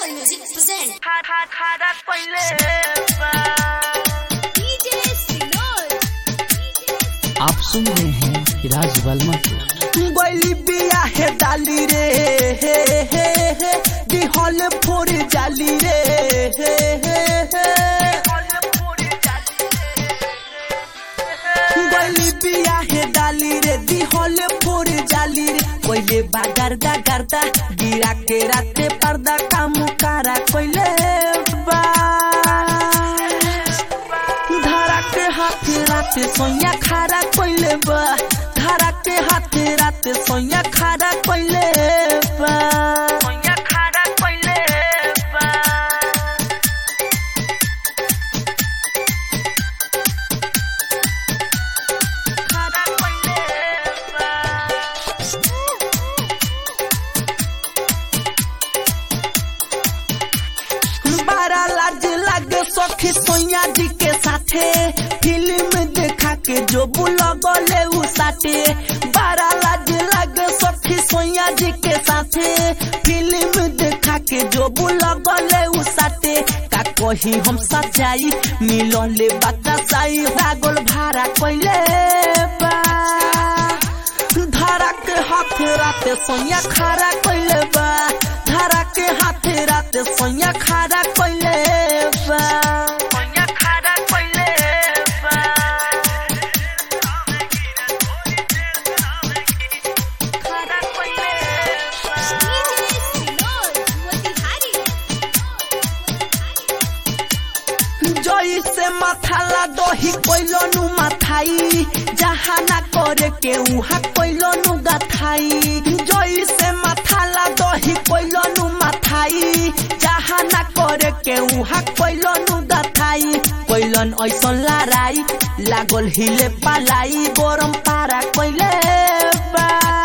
Music present खारा खारा पहिले बा DJ Sinor. आप सुन रहे हैं राज वर्मा को गैली बिया है डाली रे हे हे हे दिहल फोर जाली रे हे हे हे पूरी जाली गैली बिया है डाली रे दिहल फोर जाली रे कोइले बागरदा गरदा गिरा के राते पर्दा काम कारा कोइले बा धारा के हाथ राते सोया खारा कोइले बा धारा के हाथ राते सोया खारा कोइले बा सोया खारा पहिले बा खारा पहिले बा बारा लाज लागे सखी सोया जी के साथे फिल्म देखा के जो बुलगले उ साथे बारा लाज लागे सखी सोया जी के साथे फिल्म देखा के जो बुलगले उ साथे का कही हम सच्चाई मिलले बतासाई रागल भारा कोइले बा धारा के हाथ राते सोया खारा कोइले बा धारा के हाथ राते सोया खारा कोइले बा सोया खारा पहिले बा खारा पहिले बा DJ Sinor. Motihari. जोई से माथाला दही कोइलो नु माथाई जहाँ ना करे के उहाँ कोइलो नु गथाई जोई से माथाला दही कोइलो नु माथाई जहाँ ना करे के उहाँ कोइलो नु गथाई कोइलन ऐसन लाराई लागल हिले पालाई गरम पारा कोइले बा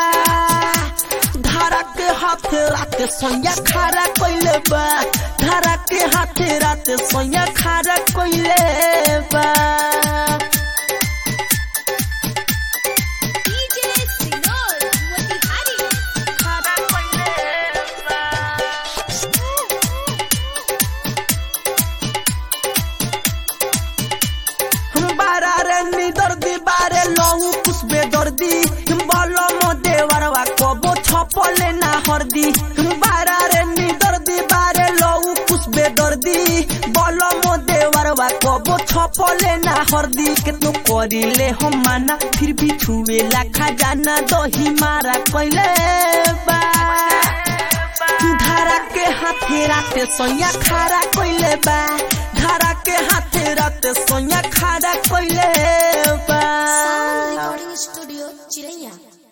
धारा के हाथ रात सोया खारा कोइले बा धारा के हाथ रात सोया खारा कोइले बा DJ Sinor. Motihari. खारा पहिले बा बारा रे निदर्दी बारे लहू कुसबे दर्दी बलो मो देवरवा कबो छपले ना हरदी बारा रे निदर्दी बारे लहू कुसबे दर्दी बलो मो देवरवा कबो छपले ना हरदी केतनो करिले हम माना फिर भी छुएला खजाना दही मारा कइले बा धारा के हाथे राते सोया खारा कोइले बा धारा के हाथे राते सोया खारा कोइले बा Sound Recording Studio, Chiraiya.